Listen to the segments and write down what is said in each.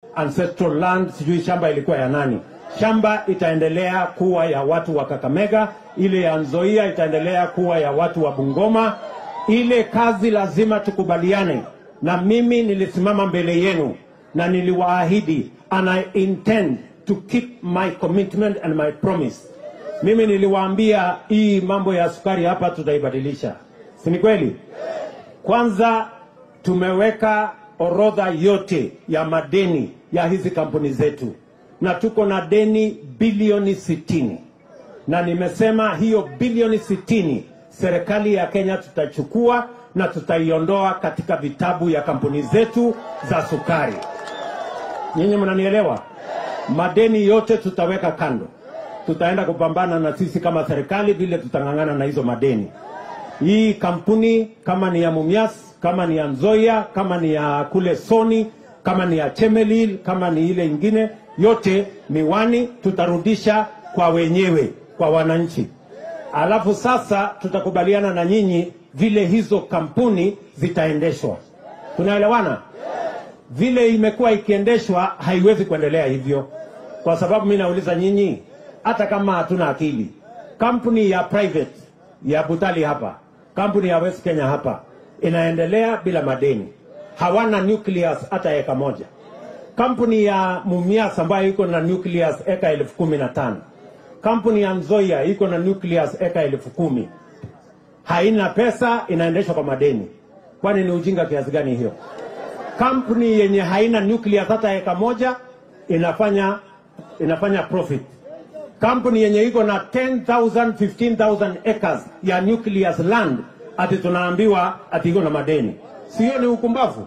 ancestral land, sijui shamba ilikuwa ya nani. Shamba itaendelea kuwa ya watu wa Kakamega, ile ya Nzoia itaendelea kuwa ya watu wa Bungoma. Ile kazi lazima tukubaliane, na mimi nilisimama mbele yenu na niliwaahidi, and I intend to keep my commitment and my promise. Mimi niliwaambia hii mambo ya sukari hapa tutaibadilisha, si ni kweli? Kwanza tumeweka orodha yote ya madeni ya hizi kampuni zetu na tuko na deni bilioni sitini na nimesema hiyo bilioni sitini serikali ya Kenya tutachukua na tutaiondoa katika vitabu ya kampuni zetu za sukari. Nyinyi mnanielewa? Madeni yote tutaweka kando, tutaenda kupambana na sisi kama serikali vile tutang'ang'ana na hizo madeni. Hii kampuni kama ni ya Mumias, kama ni ya Nzoia, kama ni ya kule Soni, kama ni ya Chemelil, kama ni ile ingine yote miwani tutarudisha kwa wenyewe, kwa wananchi. Alafu sasa tutakubaliana na nyinyi vile hizo kampuni zitaendeshwa. Tunaelewana? Vile imekuwa ikiendeshwa haiwezi kuendelea hivyo, kwa sababu mi nauliza nyinyi, hata kama hatuna akili, kampuni ya private ya Butali hapa, kampuni ya West Kenya hapa inaendelea bila madeni, hawana nucleus hata eka moja. Kampuni ya Mumias ambayo iko na nucleus eka elfu kumi na tano kampuni ya Nzoia iko na nucleus eka elfu kumi haina pesa, inaendeshwa kwa madeni. Kwani ni ujinga kiasi gani hiyo? Kampuni yenye haina nucleus hata eka moja inafanya inafanya profit. Kampuni yenye iko na 10,000 15,000 acres ya nucleus land ati tunaambiwa ati iko na madeni, sio? Ni ukumbavu.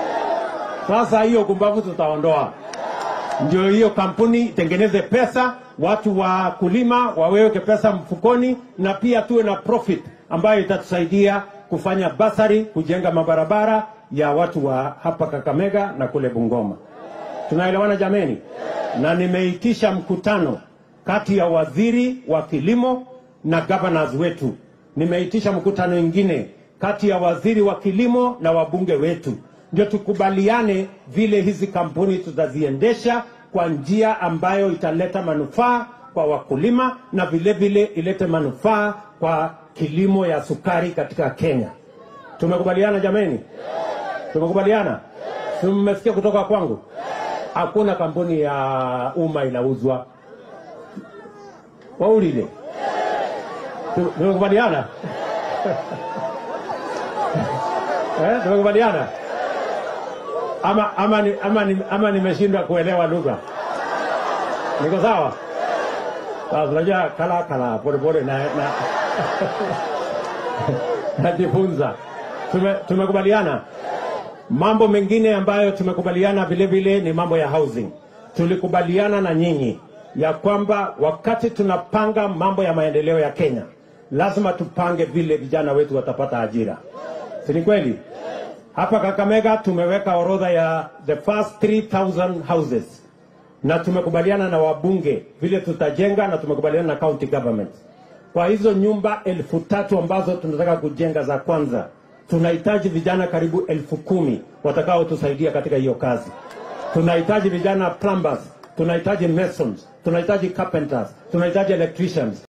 Sasa hiyo ukumbavu tutaondoa, ndio hiyo kampuni itengeneze pesa, watu wa kulima waweke pesa mfukoni, na pia tuwe na profit ambayo itatusaidia kufanya basari, kujenga mabarabara ya watu wa hapa Kakamega na kule Bungoma. Tunaelewana jameni? Na nimeitisha mkutano kati ya waziri wa kilimo na governors wetu. Nimeitisha mkutano ingine kati ya waziri wa kilimo na wabunge wetu, ndio tukubaliane vile hizi kampuni tutaziendesha kwa njia ambayo italeta manufaa kwa wakulima na vile vile ilete manufaa kwa kilimo ya sukari katika Kenya. Tumekubaliana jameni? Tumekubaliana? Si mmesikia kutoka kwangu? Hakuna kampuni ya umma inauzwa. Waulile, Tu- tumekubaliana eh? Tumekubaliana ama, ama, ni- ama, ni- ama nimeshindwa kuelewa lugha? Niko sawa? Sasa unajua kala kala polepole na, na najifunza. Tume, tumekubaliana mambo mengine ambayo tumekubaliana vile vile ni mambo ya housing. Tulikubaliana na nyinyi ya kwamba wakati tunapanga mambo ya maendeleo ya Kenya lazima tupange vile vijana wetu watapata ajira, si ni kweli? Hapa Kakamega tumeweka orodha ya the first 3000 houses na tumekubaliana na wabunge vile tutajenga, na tumekubaliana na county government kwa hizo nyumba elfu tatu ambazo tunataka kujenga za kwanza, tunahitaji vijana karibu elfu kumi watakaotusaidia katika hiyo kazi. Tunahitaji vijana plumbers, tunahitaji masons, tunahitaji carpenters, tunahitaji electricians.